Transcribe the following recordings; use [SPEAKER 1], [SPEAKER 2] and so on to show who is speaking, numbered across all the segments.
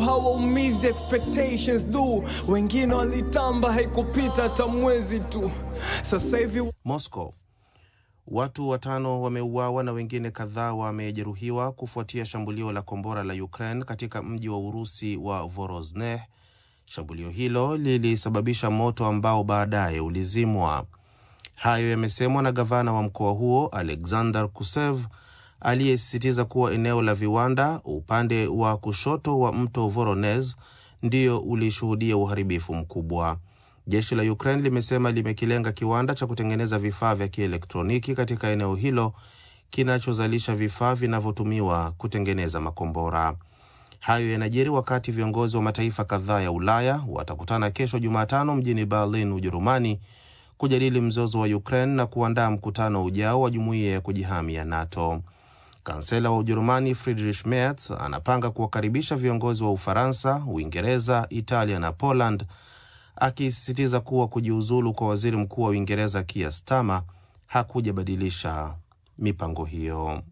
[SPEAKER 1] hawaumizi expectations du wengine walitamba haikupita hata mwezi tu sasa hivi
[SPEAKER 2] Moscow. Watu watano wameuawa na wengine kadhaa wamejeruhiwa kufuatia shambulio la kombora la Ukraine katika mji wa Urusi wa Vorosneh. Shambulio hilo lilisababisha moto ambao baadaye ulizimwa. Hayo yamesemwa na gavana wa mkoa huo Alexander Kusev aliyesisitiza kuwa eneo la viwanda upande wa kushoto wa mto Voronezh ndio ulishuhudia uharibifu mkubwa. Jeshi la Ukraine limesema limekilenga kiwanda cha kutengeneza vifaa vya kielektroniki katika eneo hilo kinachozalisha vifaa vinavyotumiwa kutengeneza makombora. Hayo yanajiri wakati viongozi wa mataifa kadhaa ya Ulaya watakutana kesho Jumatano mjini Berlin, Ujerumani, kujadili mzozo wa Ukraine na kuandaa mkutano ujao wa jumuiya ya kujihami ya NATO. Kansela wa Ujerumani Friedrich Merz anapanga kuwakaribisha viongozi wa Ufaransa, Uingereza, Italia na Poland, akisisitiza kuwa kujiuzulu kwa waziri mkuu wa Uingereza Keir Starmer hakujabadilisha mipango hiyo.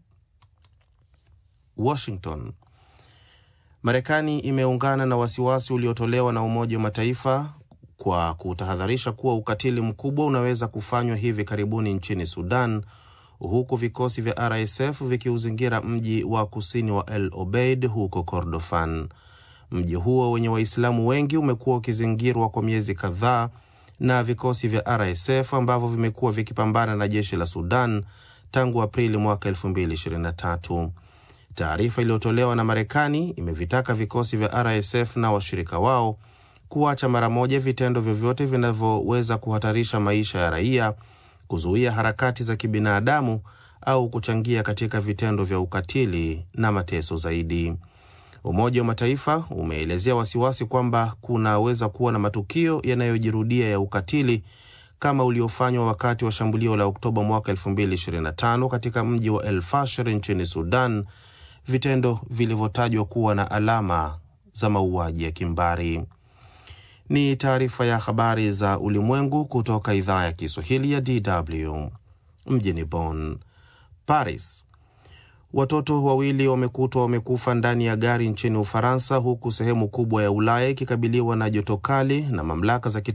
[SPEAKER 2] Washington. Marekani imeungana na wasiwasi uliotolewa na Umoja wa Mataifa kwa kutahadharisha kuwa ukatili mkubwa unaweza kufanywa hivi karibuni nchini Sudan, huku vikosi vya RSF vikiuzingira mji wa kusini wa El Obeid huko Kordofan. Mji huo wenye Waislamu wengi umekuwa ukizingirwa kwa miezi kadhaa na vikosi vya RSF ambavyo vimekuwa vikipambana na jeshi la Sudan tangu Aprili mwaka 2023. Taarifa iliyotolewa na Marekani imevitaka vikosi vya RSF na washirika wao kuacha mara moja vitendo vyovyote vinavyoweza kuhatarisha maisha ya raia, kuzuia harakati za kibinadamu au kuchangia katika vitendo vya ukatili na mateso zaidi. Umoja wa Mataifa umeelezea wasiwasi kwamba kunaweza kuwa na matukio yanayojirudia ya ukatili kama uliofanywa wakati wa shambulio la Oktoba mwaka 2025 katika mji wa El Fasher nchini Sudan, vitendo vilivyotajwa kuwa na alama za mauaji ya kimbari. Ni taarifa ya habari za ulimwengu kutoka idhaa ya Kiswahili ya DW mjini Bonn. Paris. Watoto wawili wamekutwa wamekufa ndani ya gari nchini Ufaransa, huku sehemu kubwa ya Ulaya ikikabiliwa na joto kali na mamlaka za